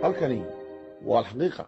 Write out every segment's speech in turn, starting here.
halkani waa alxaqiiqa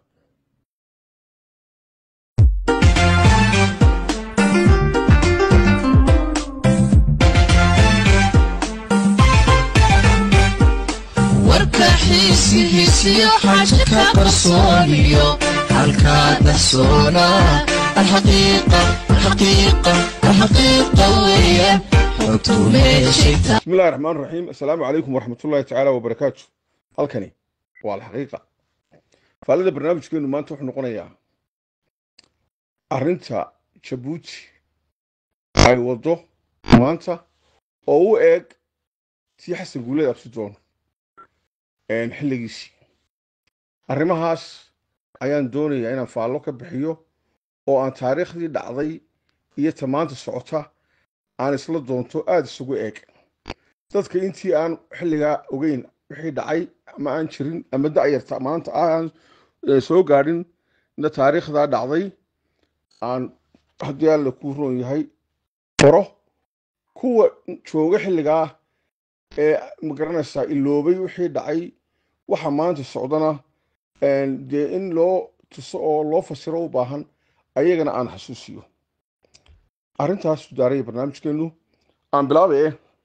warka xiisihiisiyo xaja ka qarsooniyo halkaa dahsoona alxaqiiqa alxaqiiqa alxaqiiqa weeyaan xogtu meeshayta bismi illahi raxmaan raxiim assalaamu calaykum waraxmatullahi tacaala wabarakaatu halkani waa alxaqiiqa faalida barnaamijkeenu maanta wuxuu noqonayaa arrinta jabuuti ay waddo maanta oo u eeg tii xasan guuleed absidoon xilligiisii arrimahaas ayaan doonayaa inaan faallo ka bixiyo oo aan taariikhdii dhacday iyo ta maanta socota aan isla doonto aada isugu eeg dadka intii aan xilligaa ogeyn wixii dhacay ama aan jirin ama da'yarta maanta aan soo gaadhin na taariikhdaa dhacday aan haddii alla kuu roon yahay baro kuwa jooga xilligaa ee magaranaysaa iloobay wixii dhacay waxa maanta socdana dee in loo tuso oo loo fasiro u baahan ayagana aan xasuusiyo arrintaas daaraya barnaamijkeenu aan bilaabaye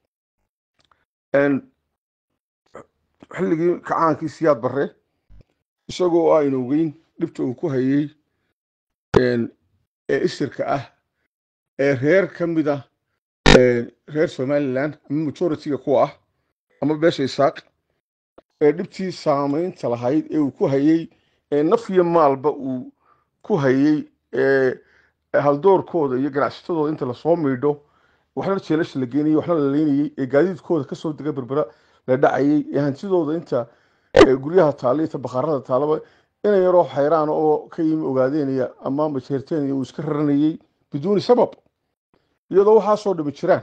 xilligii kacaankii siyaad barre isagoo aynu ogeyn dhibta uu ku hayey ee isirka ah ee reer ka mid ah reer somalilan ama majoritiga kuwa ah ama beesha isaaq ee dhibtii saamaynta lahayd ee uu ku hayey ee naf iyo maalba uu ku hayey ee haldoorkooda iyo ganacsatadooda inta lasoo miidho waxna jeelasha la geenayey waxna la leynayey ee gaadiidkooda kasoo dega berbera la dhacayey ee hantidooda inta guryaha taalla inta bakhaarada taallaba ina yaroo xayraan oo ka yimi ogaadeynaya ama majeerteenaya uu iska raranayey biduuni sabab iyadoo waxaasoo dhami jiraan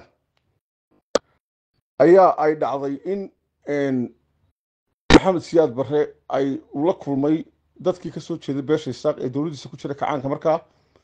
ayaa ay dhacday in maxamed siyaad barre ay ula kulmay dadkii kasoo jeeday beesha isaaq ee dowladdiisa ku jira kacaanka markaa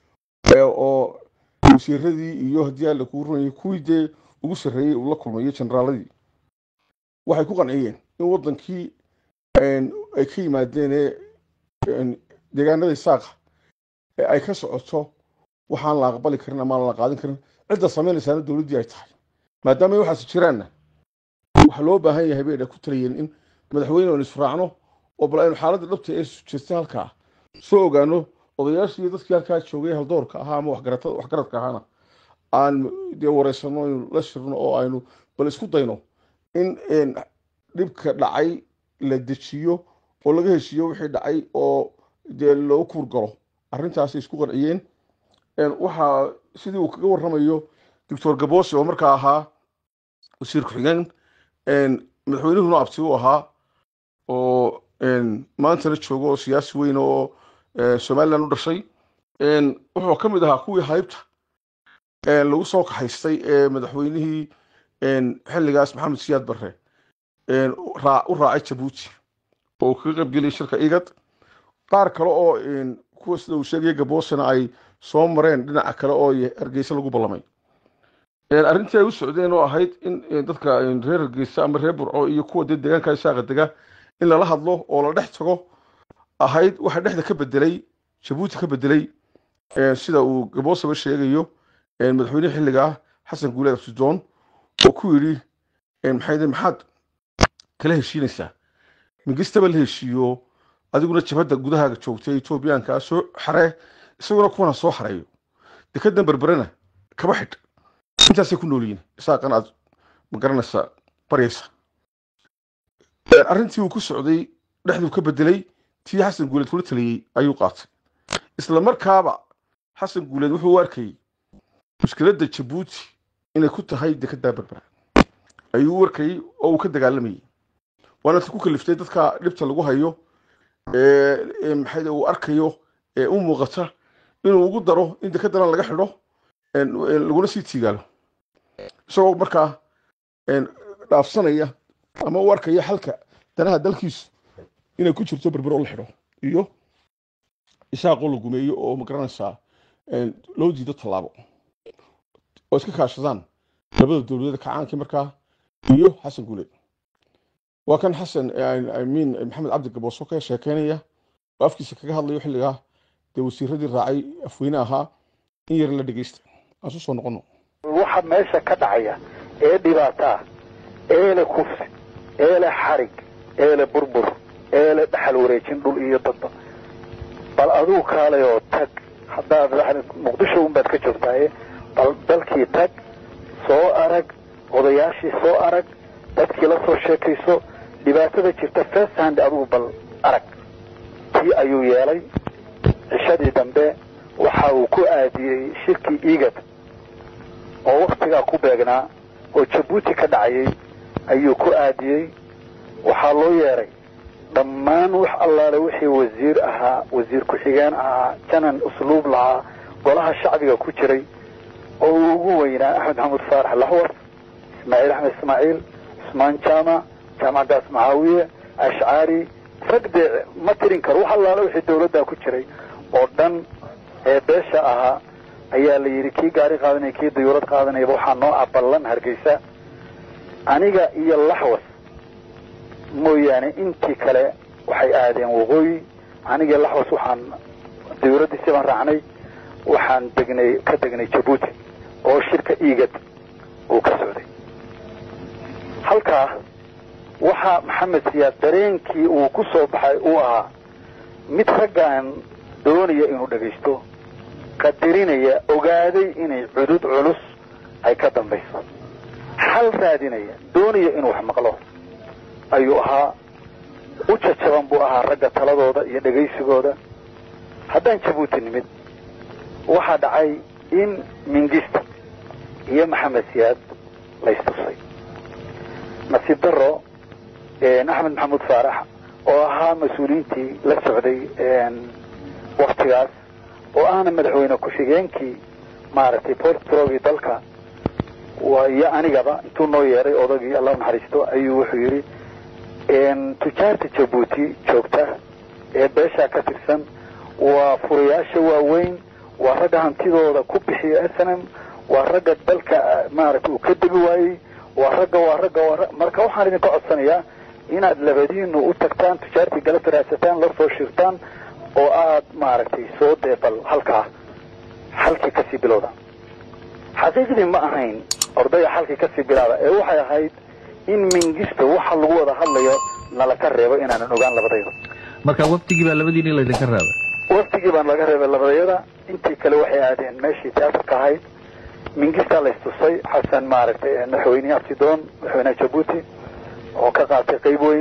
oo wasiiradii iyo haddii alla kuu runayay kuwii dee ugu sarreeyey uu la kulmayo generaaladii waxay ku qanciyeen in waddankii ay ka yimaadeen ee deegaanada isaaqa ee ay ka socoto waxaan la aqbali karin ama aan la qaadin karin cidda samaynaysaana dowladdii ay tahay maadaama ay waxaas jiraanna waxaa loo baahan yahay bay ku talayeen in madaxweyne aan israacno oo bal aynu xaaladda dhabta ee jirta halkaa soo ogaano odayaashii iyo dadkii halkaa joogay haldoorka ahaa ama waxgaradka ahaana aan dee wareysano aynu la shirno oo aynu bal isku dayno in dhibka dhacay la dejiyo oo laga heshiiyo wixii dhacay oo dee loo kuurgalo arrintaasay isku qanciyeen waxaa sidii uu kaga warramayo doctor gaboose oo markaa ahaa wasiir ku-xigeen madaxweynuhuna abti u ahaa oo maantana joogo oo siyaasi weyn oo somalilan u dhashay wuxuu ka mid ahaa kuwii haybta lagu soo kaxaystay ee madaxweynihii xilligaas maxamed siyaad barre u raacay jabuuti oo kaga qaybgeliyay shirka igad qaar kale oo kuwa sida uu sheegaya gaboosena ay soo mareen dhinaca kale oo hargeysa lagu ballamay arrintii ay u socdeen oo ahayd in dadka reer hargeysa ama reer burco iyo kuwa dee deegaanka isaaqa dega in lala hadlo oo la dhex tago ahayd waxa dhexda ka bedelay jabuuti ka bedelay sida uu gaboosaba sheegayo madaxweyne xilliga ah xasan guuleed absidoon oo ku yidhi maxay maxaad kala heshiinaysaa mingistaba la heshiiyo adiguna jabhadda gudahaaga joogtay etoobiyaanka soo xaree isaguna kuwana soo xareeyo dekadan berberena kaba xidh intaasay ku nool yihiin isaaqan aad ma garanaysaa baryaysa arrintii uu ku socday dhexduu ka bedelay tii xasan guuleed kula taliyey ayuu qaatay isla markaaba xasan guuleed wuxuu u arkayey mushkiladda jabuuti inay ku tahay dekeddaa berbera ayuu u arkayey oo uu ka dagaalamayey waana ta ku kaliftay dadka dhibta lagu hayo maxay uu arkayo ee u muuqata inuu ugu daro in dekedana laga xidho laguna sii tiigaalo isagoo markaa dhaafsanaya ama u arkaya xalka danaha dalkiisu inay ku jirto berber oo la xidho iyo isaaqoo la gumeeyo oo magaranaysaa loo diido tallaabo oo iska kaashadaan labada dowladeed kacaankii markaa iyo xasan guuleed waa kan xasan amiin maxamed cabdi gabooso ka sheekeynaya oo afkiisa kaga hadlayo xilligaa dee wasiiradii raacay afweyne ahaa in yar la dhegeysta aan su soo noqono waxa meesha ka dhacaya ee dhibaataa eele kufsi eele xarig eele burbur eele dhaxal wareejin dhul iyo dadba bal aduu kaalay oo tag haddaad muqdisho unbaad ka joogtaaye bal dalkii tag soo arag odayaashii soo arag dadkii la soo sheekayso dhibaatada jirta first hand adigu bal arag tii ayuu yeelay cishadii dambe waxa uu ku aadiyey shirkii igad oo waktigaa ku beegnaa oo jabuuti ka dhacayay ayuu ku aadiyey waxaa loo yeeray dhammaan wax allaale wixii wasiir ahaa wasiir ku-xigeen ahaa janan usluub lahaa golaha shacbiga ku jiray oo uu ugu weynaa axmed maxamuud faarax laxwas ismaaciil axmed ismaaciil cusmaan jaamac jaamac gaas maxaawiye ashcaari rag dee ma tirin karo wax allaale wixii dawladdaa ku jiray oo dhan ee beesha ahaa ayaa la yidhi kii gaari qaadanaya kii dayuurad qaadanayaba waxaa noo aballan hargeysa aniga iyo laxwas mooyaane intii kale waxay aadeen waqooyi aniga iyo laxwas waxaan dayuuradiisi baan raacnay waxaan degnay ka degnay jabuuti oo shirka igad uu ka socday halkaa waxaa maxamed siyaad dareenkii uu ku soo baxay uu ahaa mid raggaan doonaya inuu dhagaysto qadirinaya ogaaday inay cudud culus ay ka dambayso xal raadinaya doonaya inuu wax maqlo ayuu ahaa u jajaban buu ahaa ragga taladooda iyo dhegaysigooda haddaan jabuuti nimid waxaa dhacay in mingista iyo maxamed siyaad laystusay nasiib daro axmed maxamuud faarax oo ahaa mas-uuliyiintii la socday waktigaas oo ahna madaxweyne ku-xigeenkii maaragtay portrogii dalka iyo anigaba intuu noo yeeray odagii allah naxariisto ayuu wuxuu yidhi tujaarta jabuuti joogta ee beeshaa ka tirsan waa furayaasha waaweyn waa ragga hantidooda ku bixiya snm waa ragga dalka maaragtay uu ka degi waayey waa ragga waa ragga waa marka waxaan idinka codsanayaa inaad labadiinu u tagtaan tujaartii galabta raadsataan la soo shirtaan oo aad maaragtay soo dee bal halkaa xalkii kasii bilowda xaqiiqdii ma ahayn ordaya xalkii kasii bilaaba ee waxay ahayd in mingista waxa lagu wada hadlayo nala ka reebo inaanan ogaan labadayda marka waftigii baa labadiini laydinka reebay waftigii baan laga reebay labadayada intii kale waxay aadeen meeshii teatarka ahayd mingistaa laystusay xasan maaragtay madaxweynehi abtidoon madaxweyneha jabuuti oo ka qaatay qayb weyn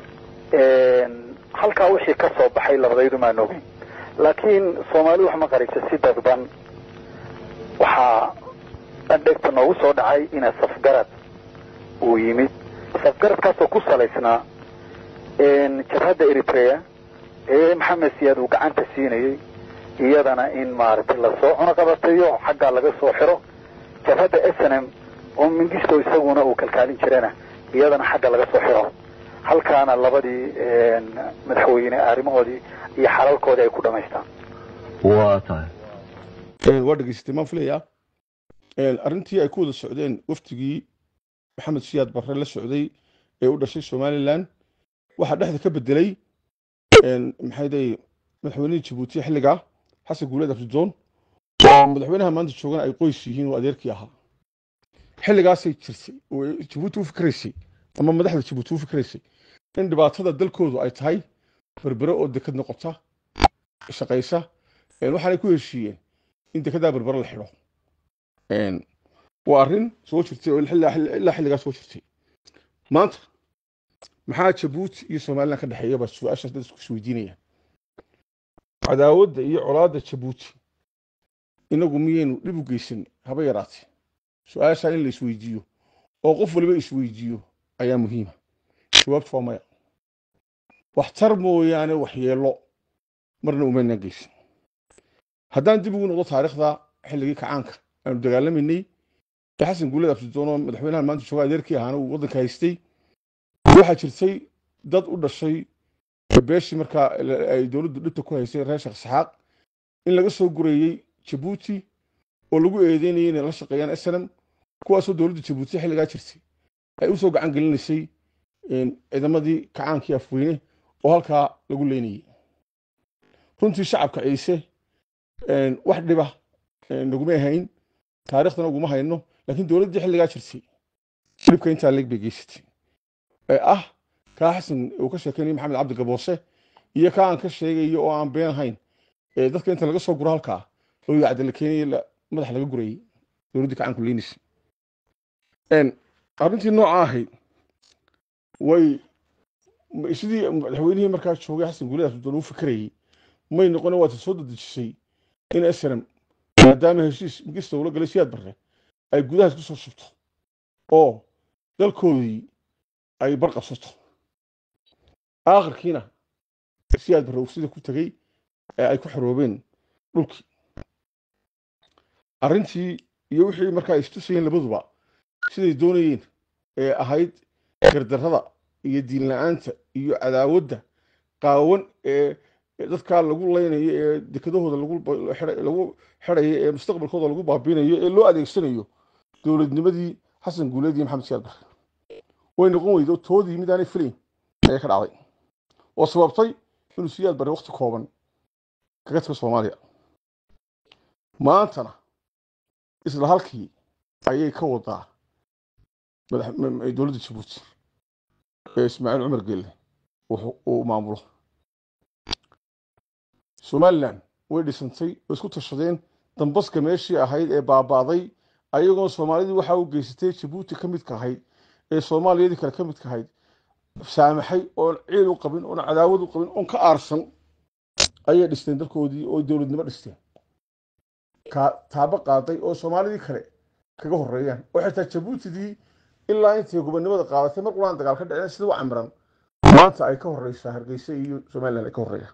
halkaa wixii ka soo baxay labadaydu maan ogeyn laakiin soomaali wax ma qarayso si dadban waxaa adhegta noogu soo dhacay ina safgarad uu yimid safgaradkaasoo ku salaysnaa jabhadda eritrea ee maxamed siyaad uu gacanta siinayey iyadana in maaragtay lasoo cunaqabatayo xaggaa laga soo xiro jabhadda snm oo mingisto isaguna uu kalkaalin jirana iyadana xagga laga soo xiro halkaana labadii madaxweyne arrimahoodii iyo xalalkoodii ay ku dhamaystaan waa tahay waa dhegeystay maan filayaa arrintii ay ku wada socdeen waftigii maxamed siyaad barre la socday ee u dhashay somalilan waxaa dhexda ka bedelay maxay day madaxweynihii jabuuti xilligaa xasan guuleed abdidoon oo madaxweynaha maanta joogana ay qoys yihiin oo adeerkii ahaa xilligaasay jirtay oo jabuuti u fikraysay ama madaxda jabuuti u fikraysay in dhibaatada dalkoodu ay tahay berbere oo dekad noqota shaqaysa waxaanay ku heshiiyeen in dekedaa berbere la xidho waa arrin soo jirtay oo ilaa xilligaa soo jirtay maanta maxaa jabuuti iyo somalilan ka dhexeeya baa su-aashaas dad isku isweydiinaya cadaawadda iyo colaadda jabuuti inagu miyaynu dhib u geysan haba yaraatee su-aashaa in la isweydiiyo oo qof waliba isweydiiyo ayaa muhiima jawaabtu waa maya waxtar mooyaane waxyeello marna umaynaan geysan haddaan dib ugu noqdo taariikhda xilligii kacaanka aanu dagaalamaynay ee xasan guuled abdidoon oo madaxweynaha maanta jooga adeerkii ahaana uu waddanka haystay waxaa jirtay dad u dhashay beeshii markaa ay dowladdu dhibta ku haysay reer sheekh saxaaq in laga soo gureeyey jabuuti oo lagu eedeynayay inay la shaqeeyaan snm kuwaasoo dowladda jabuuti xilligaa jirtay ay usoo gacan gelinaysay ciidamadii kacaankii afweyne oo halkaa lagu leynayey runtii shacabka ciise wax dhiba naguma hayn taariikhdana uguma hayno laakiin dowladdii xilligaa jirtay dhibka intaa leeg bay geysatay ee ah kaa xasan uu ka sheekeynaya maxamed cabdi gaboose iyo kaa aan ka sheegayo oo aan been ahayn ee dadka inta laga soo guro halkaa oo yacda la keenayay madax laga gurayey dowladdii kacaanku leynaysa arrintii nooca ahayd way sidii madaxweynihii markaa joogay xasan guuladaas doon u fikrayey may noqone waata soo dadejisay in snm maadaama heshiis migista ula galay siyaad barre ay gudahaas ku soo shubto oo dalkoodii ay barqabsato aakhirkiina siyaad barre uu sida ku tegey ee ay ku xoroobeen dhulkii arrintii iyo wixii markaa ay istusayeen labaduba siday doonayeen ee ahayd gardarrada iyo diin la-aanta iyo cadaawadda qaawan ee dadkaa lagu laynayo ee dekedahooda lagu xidhayo ee mustaqbalkooda lagu baabiinayo ee loo adeegsanayo dowladnimadii xasan guuleed iyo maxamed siyaad barre way noqon weydo toodii mid aanay filayn ayaa ka dhacday oo sababtay inuu siyaad barre waqti kooban kaga tago soomaaliya maantana isla halkii ayay ka wadaa dowladda jabuuti ee ismaaciil cumar geelle uu maamulo somalilan way dhisantay way isku tashadeen dambaska meeshii ahayd ee baaba'day ayagoo soomaalidii waxaa u geysatay jabuuti ka midka ahayd ee soomaaliyadii kale ka midka ahayd saamaxay oon ciil u qabin oon cadaawad u qabin oon ka aarsan ayay dhisteen dalkoodii oo dowladnimo dhisteen taabo qaaday oo soomaalidii kale kaga horeeyaan oo xitaa jabuutidii ilaa intay gobonnimada qaadatay mar qulaan dagaal ka dhaceen sida u camiran maanta ay ka horeysaa hargeysa iyo somalilan ay ka horeeyaan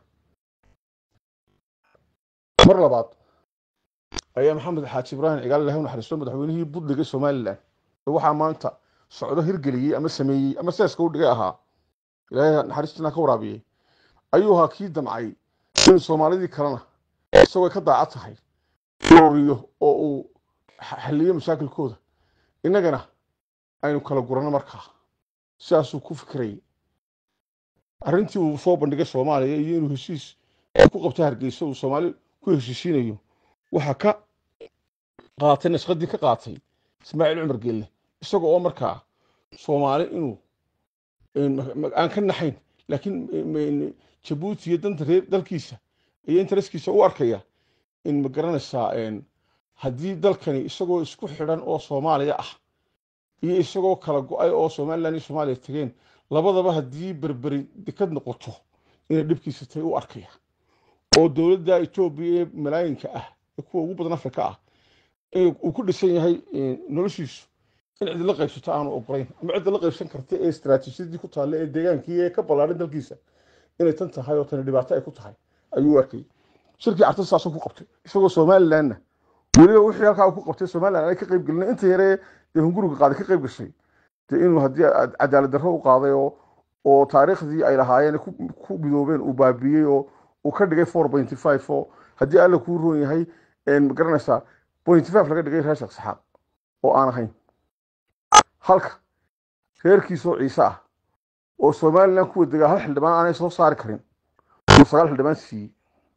mar labaad ayaa maxamed xaaji ibraahim cigaal ilahi naxariisto madaxweynihii budliga somalilan ee waxaa maanta socdo hirgeliyey ama sameeyey ama seeska u dhigay ahaa ilaahay naxariistina ka waraabiyey ayuu ahaa kii damcay inuu soomaalidii kalena isagoo ka daaca tahay ururiyo oo uu xalliyo mashaakilkooda innagana aynu kala guranno markaa sidaasuu ku fikirayay arrintii uu soo bandhigay soomaaliya iyo inuu heshiis ku qabto hargeysa uu soomaali ku heshiisiinayo waxaa ka qaatay nashqadii ka qaatay ismaaciil cumar geelle isaga oo markaa soomaali inuu aan ka naxayn laakiin jabuuti iyo danta reer dalkiisa iyo intereskiisa u arkaya in ma garanaysaa haddii dalkani isagoo isku xidhan oo soomaaliya ah iyo isagoo kala go-ay oo somalilan iyo soomaaliya tageen labadaba haddii berberi dekad noqoto inay dhibkiisa tahay u arkaya oo dowladda etoobiya ee malaayinka ah ee kuwa ugu badan afrika ah uu ku dhisan yahay noloshiisu in cid la qaybsato aanu ogolayn ama cidda la qaybsan karta ee istaraatiijiyadii ku taalla ee deegaankii ee ka ballaarin dalkiisa inay tan tahay oo tani dhibaato ay ku tahay ayuu arkay shirkii carta saasuu ku qabtay isagoo somalilanna weliba wixii halkaa ku qabtay somalilan ay ka qayb gelin inta yaree dee hunguriga qaaday ka qayb gashay dee inuu haddii cadaalad darro u qaaday oo oo taariikhdii ay lahaayeen ku midoobeen uu baabiyey oo uu ka dhigay four pointy five oo haddii alla kuu roon yahay ma garanaysaa pointy five laga dhigay reer sheekh saxaab oo aan ahayn halka reerkiisoo ciise ah oo somalilan kuwa degaa hal xildhibaan aanay soo saari karin uu sagaal xildhibaan siiyey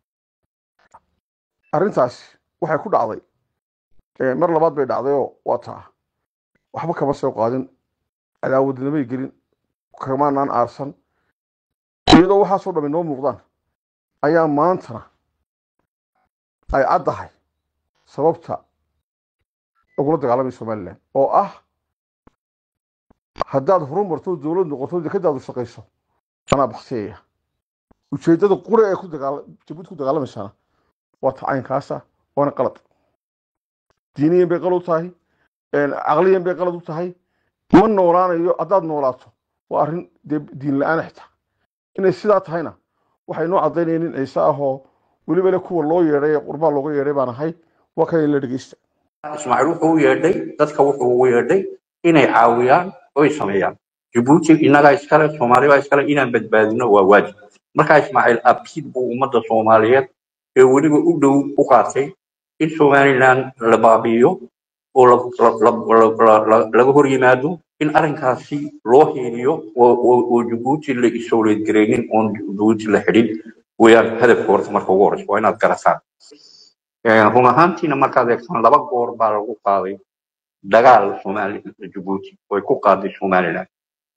arrintaasi waxay ku dhacday mar labaad bay dhacdayoo waa taa waxba kama soo qaadin cadaawadnimay gelin kamaanaan aarsan iyadoo waxaasoo dham inoo muuqdaan ayaa maantana ay caddahay sababta lagula dagaalamay somalilan oo ah haddaad horumarto dowlad noqoto dekadaadu shaqayso anaa baktiyaya ujeeddada qura ee ku dagaala jabuuti ku dagaalamaysaana waa tacaynkaasa waana qalad diiniyan bay qalad u tahay caqliyan bay qalad u tahay ma noolaanayo haddaad noolaato waa arrin dee diin la-aan xitaa inay sidaa tahayna waxay noo caddaynayeen in ciise ahoo weliba le kuwa loo yeedhay ee qurbaa looga yeedhay baan ahay waa kan in la dhegeysta ismaaciil wuxuu u yeedhay dadka wuxuu ugu yeedhay inay caawiyaan oy sameeyaan jabuuti innagaa iskale soomaali baa iskale inaan badbaadino waa waajib markaa ismaaciil abkiid buu ummadda soomaaliyeed ee weliba u dhow u qaatay in somalilan la baabi'iyo oo laga hor yimaado in arrinkaasi loo hiiliyo oo oo- oo jabuuti la isooleed gareynin oon jabuuti la xidhin weeyaan hadafka horta marka ugu horeysa waa inaad garataan Eh, run ahaantiina markaad eegtaan laba goor baa lagu qaaday dagaal Soomaali Djibouti way ku qaaday Somaliland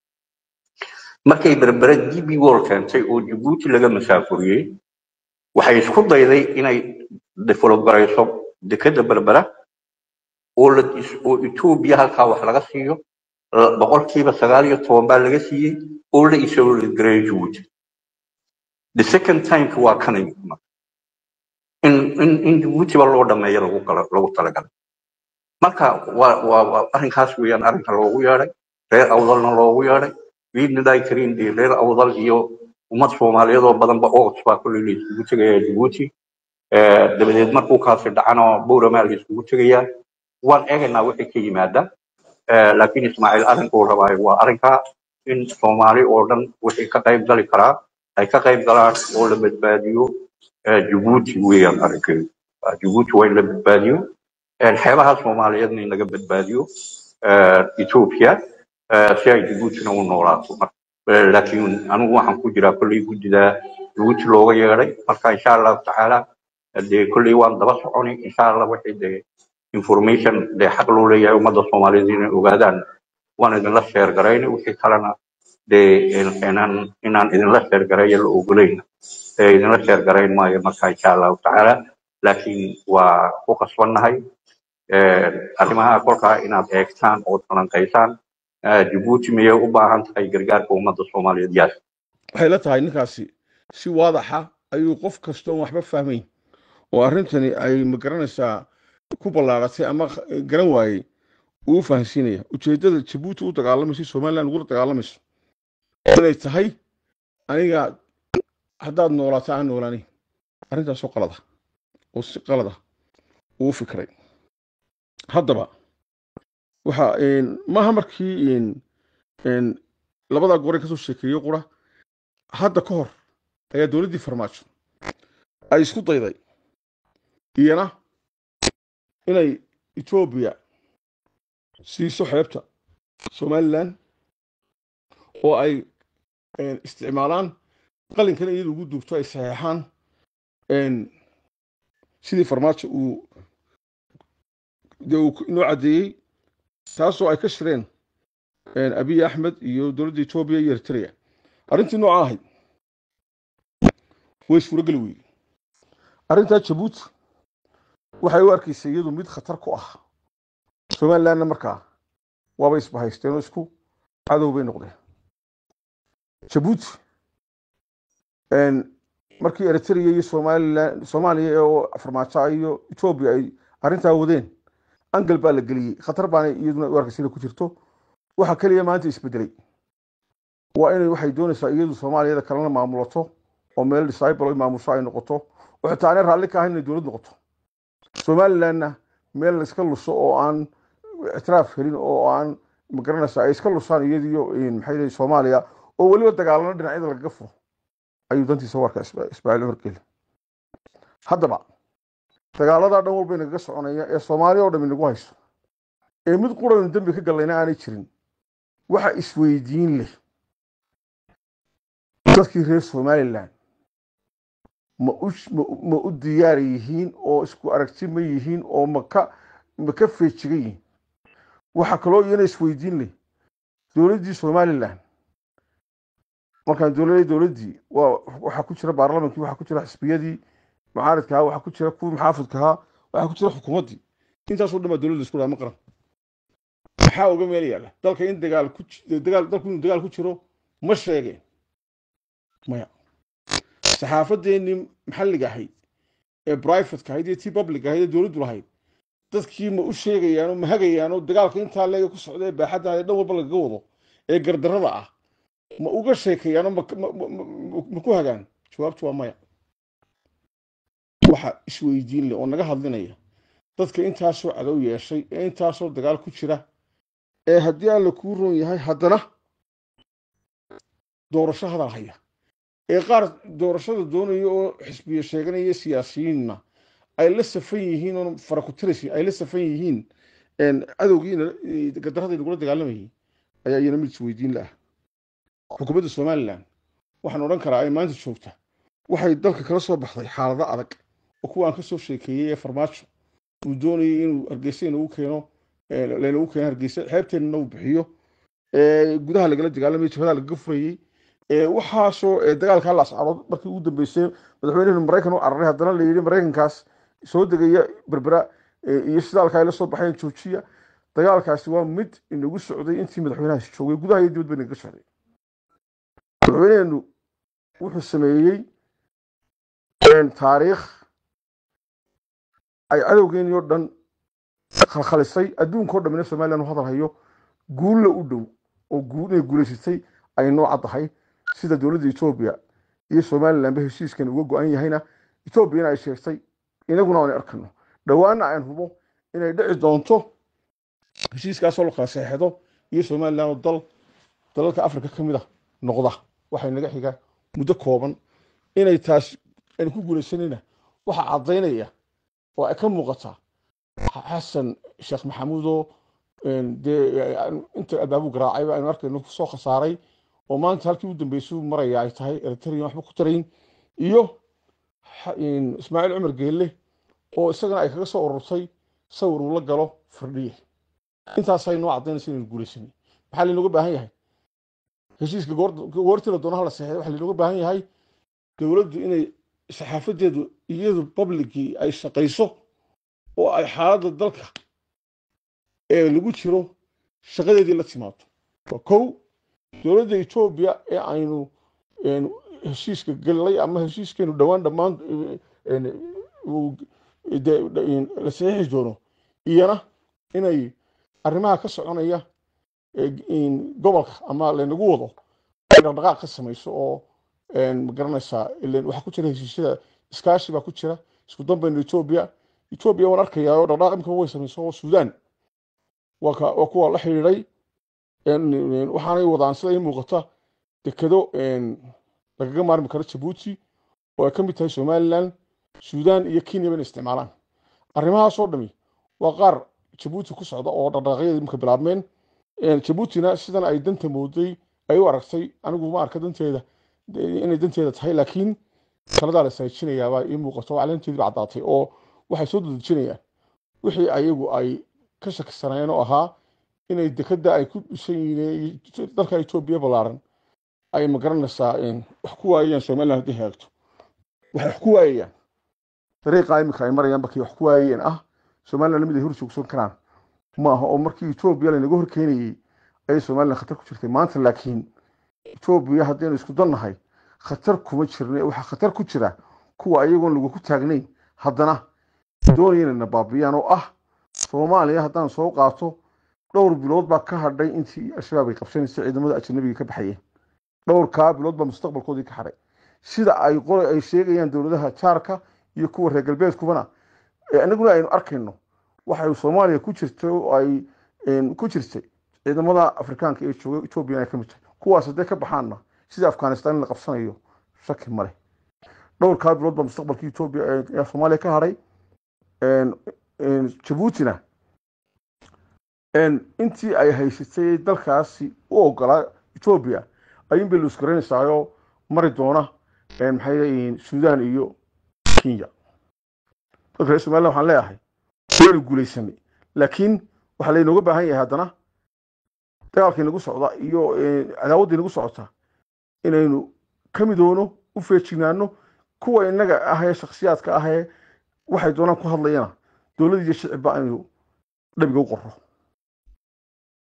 markay berbera DB World keentay oo Djibouti laga masaafuriyey waxay isku dayday inay develop garayso dekeda berbera oo la is- oo Ethiopia halkaa wax laga siiyo la- boqolkiiba sagaal iyo toban baa laga siiyey oo la isoo gareeyo Djibouti the second time waa kan in in in Djibouti ba loo dhameeyo lagu kala lagu talagalay marka waa waa waa arrinkaas weeyaan arrinka loogu yeedhay reer awdalna loogu yeedhay biidnillahi kariim dee reer awdal iyo ummad soomaaliyeed oo badanba ogots baa kolley la isugu tegaya jabuuti Eh, dabadeed markuu kaasi dhacana buuramaa la isugu tegayaa waan eegaynaa wixii ka yimaada Eh, laakiin ismaaciil arrinkuu rabaayo waa arrinkaa in soomaali oo dhan wixii ka qayb gali karaa ay ka qayb galaan oo la badbaadiyo eh, jabuuti weeyaan arrinkeedu Ah, jabuuti waa in la badbaadiyo Eh, xeebaha soomaaliyeedna in laga badbaadiyo eh, ethiopia eh, si ay jabuutina u noolaato Mar- eh, laakiin anigu waxaan ku jiraa kolley guddida jabuuti looga yeedhay marka insha allahu tacaala eh, dee kolley waan daba soconi insha allah wixii dee information dee xaq loo leeyahay ummadda soomaaliyeed inay ogaadaan waan idinla sheer garayna wixii kalena dee in- inaan inaan idinla sheer gareeyo la ogolayna ee idinla sheer garayn maayo marka insha allahu tacaala laakiin waa ku qasbannahay Eh, arrimaha kolkaa inaad eegtaan oo falanqaysaan Eh, Djibouti miyay u baahan tahay gargaarka ummadda Soomaaliyeed yaas waxay la tahay ninkaasi si waadaxa ayuu qof kasta oon waxba fahmayn oo arrintani ay magaranaysaa ku ballaaratay ama kh- garan waayey uu u fahansiinaya ujeeddada jabuuti u dagaalamaysa somaliland ugula dagaalamayso inay tahay aniga haddaad noolaato aan noolaanayn arrintaasoo qalada oo si qalada uu fikray haddaba waxa een, maaha markii een, een, labadaa gore kasoo sheekeeyo qura hadda ka hor ayaa dowladdii farmaajo ay isku dayday iyana inay etoobiya siiso xeebta somalilan oo ay een, isticmaalaan qalinkana iyada ugu duubto ay saxeexaan een, sidii farmaajo uu dee uu inoo caddeeyey taasoo ay ka shireen een, abiy axmed iyo dowladda etoobiya iyo eritrea arrintii noocaa ahayd way suurogeli weyday arrintaa jabuuti waxay u arkaysay iyadu mid khatar ku ah somalilandna markaa waaba isbahaysteen oo isku cadow bay noqdeen jabuuti een, markii eritrea iyo somalilan soomaaliya oo farmaajo iyo etoobiya ay arrintaa wadeen angal baa la geliyey khatar baana iyaduna u arkaysay inay ku jirto waxa keliya maanta isbedelay waa inay waxay doonaysaa iyadu soomaaliyada kalena maamulato oo meel disciple ay maamusho ay noqoto oo xitaa aanay raalli ka ahayn inay dowlad noqoto somalilandna meel la iska luso oo aan ictiraaf helin oo aan magaranaysa ay iska lusaan iyadiyo maxay leeyihin soomaaliya oo weliba dagaalano dhinacyada lagaga furo ayuu dantiisa u arkaa Isma- ismaaciil cumar geeli haddaba dagaaladaa dhan walba inagaga soconaya ee soomaaliya oo dham inagu hayso ee mid quraynu dembi ka gallayna aanay jirin waxa isweydiin leh dadkii reer somalilan ma u ma u- ma u diyaar yihiin oo isku aragti ma yihiin oo ma ka ma ka feejigan yihiin waxaa kaloo iyana isweydiin leh dowladdii somalilan markaan dowladda dowladdii waa waxaa ku jira baarlamankii waxaa ku jira xisbiyadii mucaaridka ahaa waxaa ku jira kuwii maxaafidka ahaa waxaa ku jira xukuumaddii intaasoo dhan baa dowladda isku dhaha ma qaran maxaa uga meel yaalla dalka in dagaal ku ji- dagaal dalku inuu dagaal ku jiro ma sheegeen maya saxaafadeennii maxalliga ahayd ee brivateka ahayd iyo tii public ahayd ee dowladdu lahayd dadkii ma u sheegayaan oo ma hagayaan oo dagaalka intaa leega ku socda ee baaxadda ee dhan walba lagaga wado ee gardarrada ah ma uga sheekayaan oo ma ma- ma- ma- ma ku hagaan jawaabtu waa maya waxa isweydiin leh oo naga hadlinaya dadka intaasoo cadow yeeshay ee intaasoo dagaal ku jira ee haddii alla kuu roon yahay haddana doorasho hadal haya ee qaar doorashada doonaya oo xisbiya sheeganaya siyaasiyiinna ay la safan yihiin oo farakutirisi ay la safan yihiin een, cadowgiina eh, gadarrada nagula dagaalamayay ayaa iyana mid isweydiin laah xukuumadda somalilan waxaan odhan karaa ay maanta joogta waxay dalka kala soo baxday xaalado adag oo kuwa aan ka soo sheekeeyey ee farmaajo uu doonayay inuu hargeysa inagu keeno lanagu keeno hargeysa xeebteennana uu bixiyo gudaha lagala dagaalamay jabhadaha lagaga furayey waxaasoo dagaalkaa la ascarood markii ugu dambeysay madaxweynihii maraykan u cararay haddana la yidhi maraykankaas soo degaya berbera iyo shidaalka ay la soo baxeen joojiya dagaalkaasi waa mid inagu socday intii madaxweynahaasi joogay gudaha iyo dibadba inaga socday madaxweyneenu wuxuu sameeyey taariikh ay cadowgeeni oo dhan khalkhalisay adduunkao dhamina somalilan u hadal hayo guulla u dhow oo inay guulaysatay ay noo caddahay sida dowladda etoobiya iyo somalilanba heshiiskan uga go-an yahayna etoobiyana ay sheegtay inaguna aan arkano dhowaana aan hubo inay dhici doonto heshiiskaasoo la kala seexdo iyo somalilan oo dal dalalka afrika ka mid a noqda waxay naga xiga muddo kooban inay taas aynu ku guulaysanayna waxaa caddaynaya oo ay ka muuqataa xasan sheekh maxamuudoo dee inta abaabu garaacayba aynu arkayno soo khasaaray oo maanta halkii u dambeysay maraya ay tahay eritrean waxba ku tarayn iyo ismaaciil cumar geelle oo isagana ay kaga soo ururtay sawir uu la galo firdhiye intaasay noo caddaynaysa inaynu guulaysanay maxaa laynooga baahan yahay heshiiska goortii la doonaha la seexday waxaa laynooga baahan yahay dowladdu inay saxaafadeedu iyadu publicii ay shaqayso oo ay xaaladda dalka ee lagu jiro shaqadeedii la timaado waa kow dowladda etoobiya ee aynu heshiiska gallay ama heshiiskeenu dhowaan dhammaan la saxiixi doono iyana inay arrimaha ka soconaya gobolka ama laynagu wado ay dhaqdhaqaaq ka samayso oo ma garanaysaa waxaa ku jira heshiisyada iskaashi baa ku jira isku dambayna etoobiya etoobiya waan arkayaa oo dhaqdhaqaaq imika way samayso oo suudaan waa kuwa la xidhiidhay waxaanay wadaan sida ii muuqata dekedo lagaga maarmi karo jabuuti oo ay ka mid tahay somalilan suudaan iyo kenya bayna isticmaalaan arrimahaasoo dhami waa qaar jabuuti ku socda oo dhaqdhaqaaqyada imika bilaabmeen jabuutina sidan ay danta mooday ay u aragtay anigu ma arka danteeda inay danteeda tahay laakiin taladaa la isaajinayaabaa ii muuqato oo caleenteediiba caddaatay oo waxay soo dadejinayaan wixii ayagu ay ka shakisanayeen oo ahaa inay dekada ay ku dhisan yihiin dalka etoobiya ballaaran ay magaranaysaa wax ku waayayaan somaliland haddii hagaagto waxay wax ku waayayaan dariiqa imika ay marayaan bakay wax ku waayayeen ah somaliland mid ay hor joogsan karaan ma aha oo markii etoobiya laynaga horkeenayey ayay somaliland khatar ku jirtay maanta laakiin etoobiya haddaynu isku dannahay khatar kuma jirna waxaa khatar ku jira kuwa ayagoon lagu ku taagnayn haddana doonaya inayna baabiyaan oo ah soomaaliya haddaan soo qaato dhowr bilood baa ka hadhay intii al-shabaab ay qabsanaysa ciidamada ajanabiga ka baxayeen dhowrkaa bilood baa mustaqbalkoodii ka hadhay sida ay qole ay sheegayaan dowladaha jaarka iyo kuwa reer galbeedkubana inaguna aynu arkayno waxay soomaaliya ku jirtay oo ay ku jirtay ciidamada afrikaanka ee jooga ethoobiyan ay ka mid tahay kuwaas hadday ka baxaanna sida afghanistan in la qabsanayo shaki male dhowrkaa bilood baa mustaqbalkii etoobiya ee soomaaliya ka hadhay jabuutina intii ay haysatay dalkaasi u ogolaa etoobiya ayuunbay luusgaraynaysaayoo mari doona maxay leeyihiin suudaan iyo kenya dalka reer somaliland waxaan leeyahay waynu guulaysanay laakiin waxaa laynooga baahan yahay haddana dagaalka inagu socda iyo cadaawadda inagu socota inaynu ka midoono u feejignaano kuwa innaga ahee shakhsiyaadka ahee waxay doonaan ku hadlayana dowlad iyo shicibba aynu dhabiga u qorro